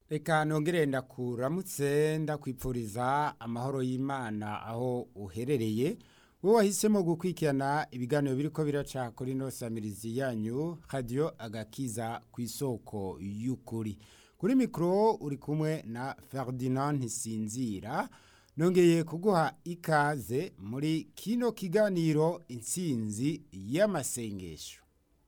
reka nongere ndakuramutse ndakwipfuriza amahoro y'imana aho uherereye wowe wahisemo gukurikirana ibiganiro biri ko biraca kuri ino samirizi yanyu radiyo agakiza ku isoko y'ukuri kuri mikoro uri kumwe na Ferdinand ntisinzira nongeye kuguha ikaze muri kino kiganiro intsinzi y'amasengesho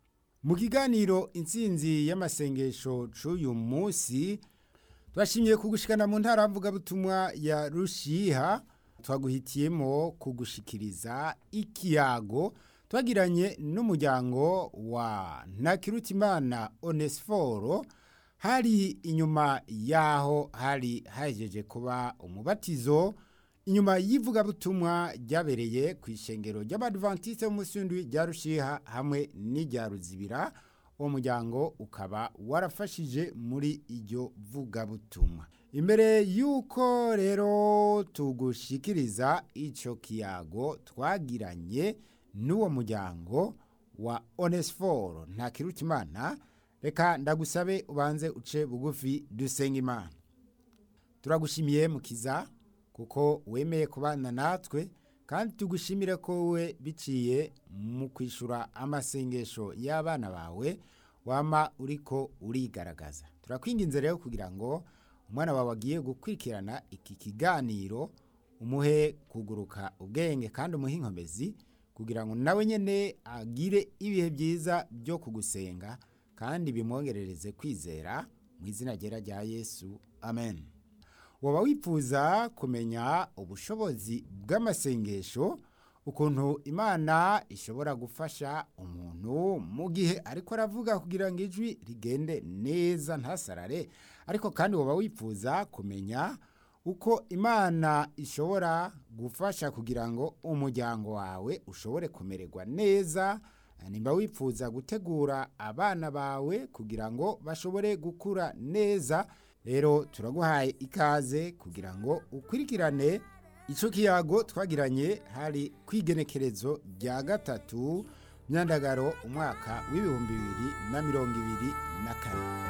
mu kiganiro intsinzi y'amasengesho c'uyu munsi twashimiye kugushikana mu ntara mvugabutumwa ya rushiha twaguhitiyemo kugushikiriza ikiyago twagiranye n'umuryango wa ntakirutimana onesiforo hari inyuma yaho hari hajeje kuba umubatizo inyuma y'ivugabutumwa ryabereye ku ishengero ry'abadivantiste b'umusundi rya rushiha hamwe n'irya ruzibira uwo muryango ukaba warafashije muri iryo vugabutumwa imbere y'uko rero tugushikiriza icyo kiyago twagiranye n'uwo muryango wa onesiforo ntakirutimana reka ndagusabe ubanze uce bugufi dusenga imana turagushimiye mukiza kuko wemeye kubana natwe kandi tugushimire ko we biciye mu kwishyura amasengesho y'abana bawe wama uriko urigaragaza turakwinginze rero kugira ngo umwana wawe agiye gukurikirana iki kiganiro umuhe kuguruka ubwenge kandi umuhe inkomezi kugira ngo nawe nyine agire ibihe byiza byo kugusenga kandi bimwongerereze kwizera mu izina ryera rya yesu amen waba wifuza kumenya ubushobozi bw'amasengesho ukuntu imana ishobora gufasha umuntu mu gihe ariko aravuga kugira ngo ijwi rigende neza ntasarare ariko kandi waba wifuza kumenya uko imana ishobora gufasha kugira ngo umuryango wawe ushobore kumererwa neza nimba wifuza gutegura abana bawe kugira ngo bashobore gukura neza rero turaguhaye ikaze kugira ngo ukurikirane icyo kiyago twagiranye hari kwigenekerezo rya gatatu myandagaro umwaka w'ibihumbi bibiri na mirongo ibiri na kane